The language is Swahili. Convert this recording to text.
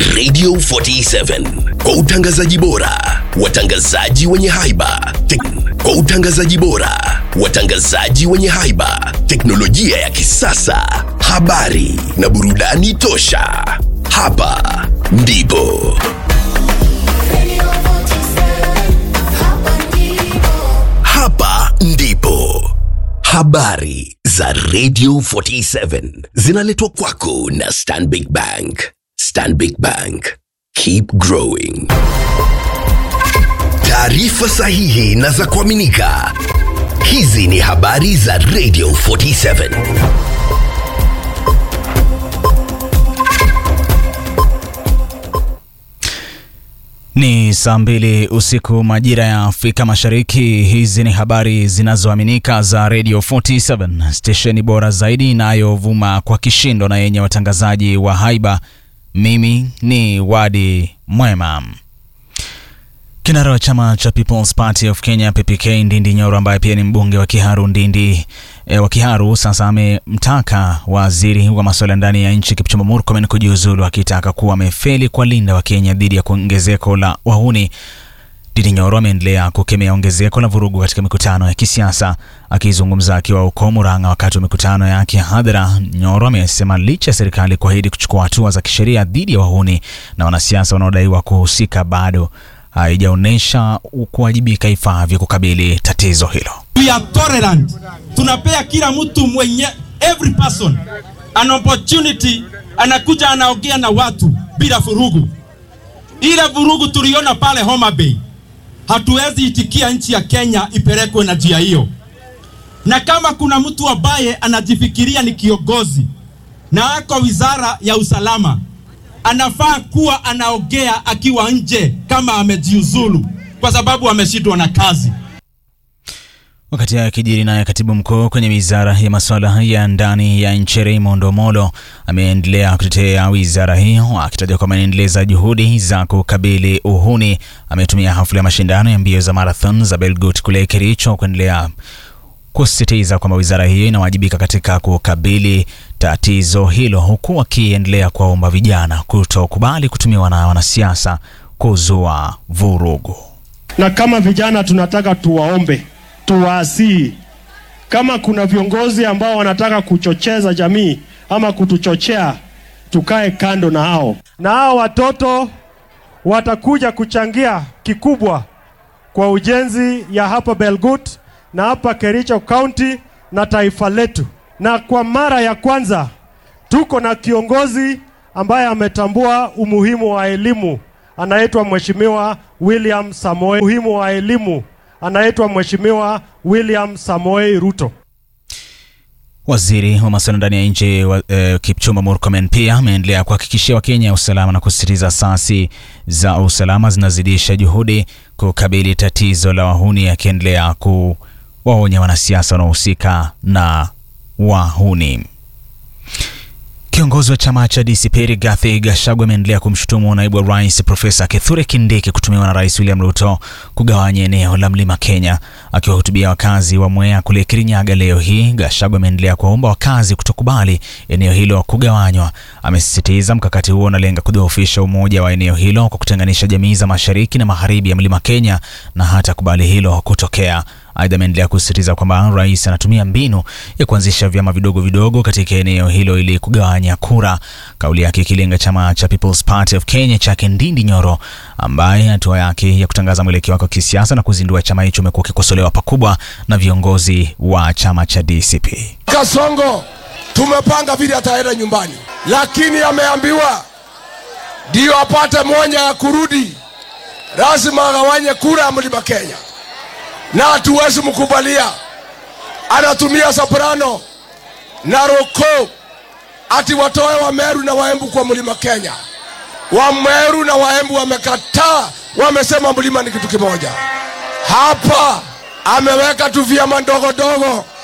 Radio 47 kwa utangazaji bora, watangazaji wenye haiba, tek- kwa utangazaji bora, watangazaji wenye haiba, teknolojia ya kisasa, habari na burudani tosha. Hapa ndipo hapa ndipo habari za Radio 47 zinaletwa kwako na Stanbic Bank. Stanbic Bank, keep growing. Taarifa sahihi na za kuaminika. Hizi ni habari za Radio 47. Ni saa mbili usiku majira ya Afrika Mashariki. Hizi ni habari zinazoaminika za Radio 47, stesheni bora zaidi inayovuma kwa kishindo na yenye watangazaji wa haiba. Mimi ni Wadi Mwema. Kinara wa chama cha People's Party of Kenya PPK Ndindi Nyoro, ambaye pia ni mbunge wa Kiharu Ndindi e, wa Kiharu sasa amemtaka waziri wa masuala ya ndani ya nchi Kipchumba Murkomen kujiuzulu, akitaka kuwa amefeli kuwalinda Wakenya dhidi ya kuongezeko la wahuni. Ndindi Nyoro ameendelea kukemea ongezeko la vurugu katika mikutano ya kisiasa. Akizungumza akiwa huko Murang'a wakati wa mikutano yake ya hadhara, Nyoro amesema licha ya serikali kuahidi kuchukua hatua za kisheria dhidi ya wahuni na wanasiasa wanaodaiwa kuhusika, bado haijaonyesha kuwajibika ifaavyo kukabili tatizo hilo. We are tolerant. Tunapea kila mtu mwenye every person an opportunity, anakuja anaongea na watu bila vurugu. Ile vurugu tuliona pale Homa Bay, hatuwezi itikia nchi ya Kenya ipelekwe na njia hiyo. Na kama kuna mtu ambaye anajifikiria ni kiongozi na ako wizara ya usalama, anafaa kuwa anaongea akiwa nje kama amejiuzulu, kwa sababu ameshindwa na kazi. Wakati hayo kijiri, naye katibu mkuu kwenye wizara ya masuala ya ndani ya nchi Raymond Omolo ameendelea kutetea wizara hiyo akitaja kwamba inaendeleza juhudi za kukabili uhuni. Ametumia hafla ya mashindano ya mbio za marathon za Belgut kule Kericho kuendelea kusisitiza kwamba wizara hiyo inawajibika katika kukabili tatizo hilo, huku akiendelea kuwaomba vijana kutokubali kutumiwa na wanasiasa kuzua vurugu. na kama vijana tunataka tuwaombe, tuwaasihi, kama kuna viongozi ambao wanataka kuchocheza jamii ama kutuchochea, tukae kando na hao, na hao watoto watakuja kuchangia kikubwa kwa ujenzi ya hapa Belgut na hapa Kericho County na taifa letu. Na kwa mara ya kwanza tuko na kiongozi ambaye ametambua umuhimu wa elimu, anaitwa Mheshimiwa William Samoei. Umuhimu wa elimu anaitwa Mheshimiwa William Samoei Ruto. Waziri wa masuala ndani ya nchi wa, eh, Kipchumba Murkomen pia ameendelea kuhakikishia Wakenya usalama na kusisitiza asasi za usalama zinazidisha juhudi kukabili tatizo la wahuni, akiendelea kuwaonya wanasiasa wanaohusika na wahuni. Kiongozi wa chama cha DCP Rigathi Gachagua ameendelea kumshutumu naibu wa rais Profesa Kithure Kindiki kutumiwa na rais William Ruto kugawanya eneo la mlima Kenya. Akiwahutubia wakazi wa Mwea kule Kirinyaga leo hii, Gachagua ameendelea kuwaomba wakazi kutokubali eneo hilo kugawanywa. Amesisitiza mkakati huo unalenga kudhoofisha umoja wa eneo hilo kwa kutenganisha jamii za mashariki na magharibi ya mlima Kenya na hata kubali hilo kutokea. Aidha, ameendelea kusisitiza kwamba rais anatumia mbinu ya kuanzisha vyama vidogo vidogo katika eneo hilo ili kugawanya kura, kauli yake ikilenga chama cha People's Party of Kenya chake Ndindi Nyoro, ambaye hatua yake ya kutangaza mwelekeo wake wa kisiasa na kuzindua chama hicho imekuwa ikikosolewa pakubwa na viongozi wa chama cha DCP. Kasongo tumepanga vile ataenda nyumbani, lakini ameambiwa ndio apate moja ya kurudi, lazima agawanye kura ya mlima Kenya, na hatuwezi mkubalia. Anatumia soprano na roko ati watoe Wameru na Waembu kwa mlima Kenya. Wameru na Waembu wamekataa, wamesema mlima ni kitu kimoja. Hapa ameweka tu vyama ndogo ndogo